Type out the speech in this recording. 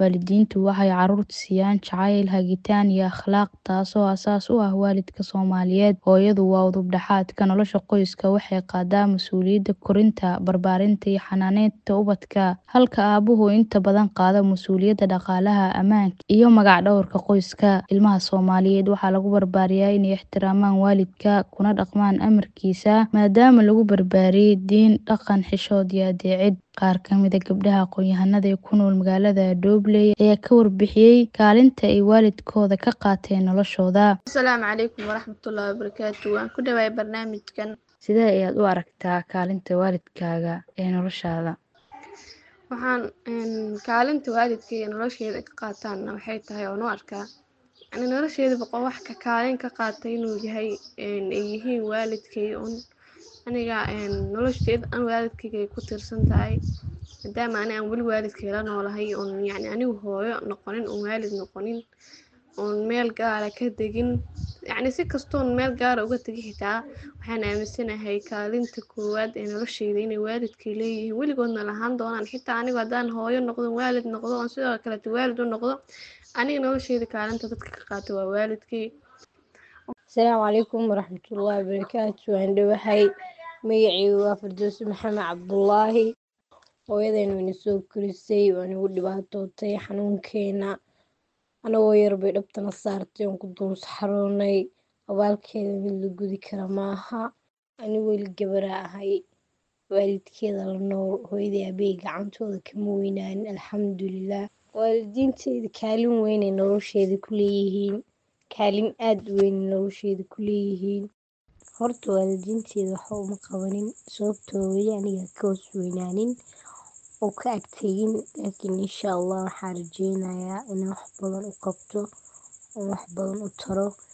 Waalidiintu waxay carruurta siiyaan jacayl, hagitaan iyo akhlaaq taasoo aasaas u ah waalidka Soomaaliyeed. Hooyadu waa udub-dhexaadka nolosha qoyska, waxay qaadaa mas'uuliyadda korinta, barbaarinta iyo xanaaneynta ubadka, halka aabbuhu inta badan qaado mas'uuliyadda dhaqaalaha, ammaanka iyo magac-dhawrka qoyska. Ilmaha Soomaaliyeed waxaa lagu barbaariyaa inay ixtiraamaan waalidka, kuna dhaqmaan amarkiisa, maadaama lagu barbaariyay diin, dhaqan, xishood iyo adeecid. Qaar ka mid ah gabdhaha aqoon-yahanada ee ku nool magaalada Doobley ayaa ka warbixiyay kaalinta ay waalidkood ka qaateen noloshooda. Asalaamu calaykum waraxmatullaahi wabarakaatu. Waan ku dhawahay barnaamijkan. Sidee ayaad u aragtaa kaalinta waalidkaaga ee noloshaada? Waxaan kaalinta waalidkay nolosheyda ka qaataana waxay tahay oon u arkaa ani nolosheyda boqol wax ka kaalin ka qaatay inuu yahay ay yihiin waalidkay un aniga nolosheyda dhan waalidkayga ay ku tiirsan tahay maadaama ani aan weli waalidkay la noolahay oon yacni anigu hooyo noqonin oon waalid noqonin oon meel gaara ka degin yacni si kastoon meel gaara uga tagi xitaa waxaan aaminsanahay kaalinta koowaad ee nolosheyda inay waalidkay leeyihiin weligoodna lahaan doonaan xitaa anigu haddaan hooyo noqdo waalid noqdo oon sidoo kaleeto waalid u noqdo aniga nolosheyda kaalinta dadka ka qaata waa waalidkay. Asalaamu calaykum waraxmatullaahi wabarakaatu. Waan dhawahay magacaygu waa Firdawsi Maxamed Cabdullaahi. Hooyadeen wayna soo korisay waa nagu dhibaatootay xanuunkeena anagoo yar bay dhabtana saartay oon ku dul saxaroonay abaalkeeda mid la gudi kara maaha anigu weli gabaraa ahay waalidkeeda la nool hooyaday aabbahay gacantooda kama weynaanin alxamdulillaah waalidiinteyda kaalin weyn ay nolosheyda ku leeyihiin kaalin aad u weyn ay nolosheyda ku leeyihiin horta waalidiinteyda waxba uma qabanin sababtoo weli aniga ka hoos weynaanin oo ka ag tegin laakiin insha allah waxaan rajeynayaa inaan wax badan u qabto oon wax badan u taro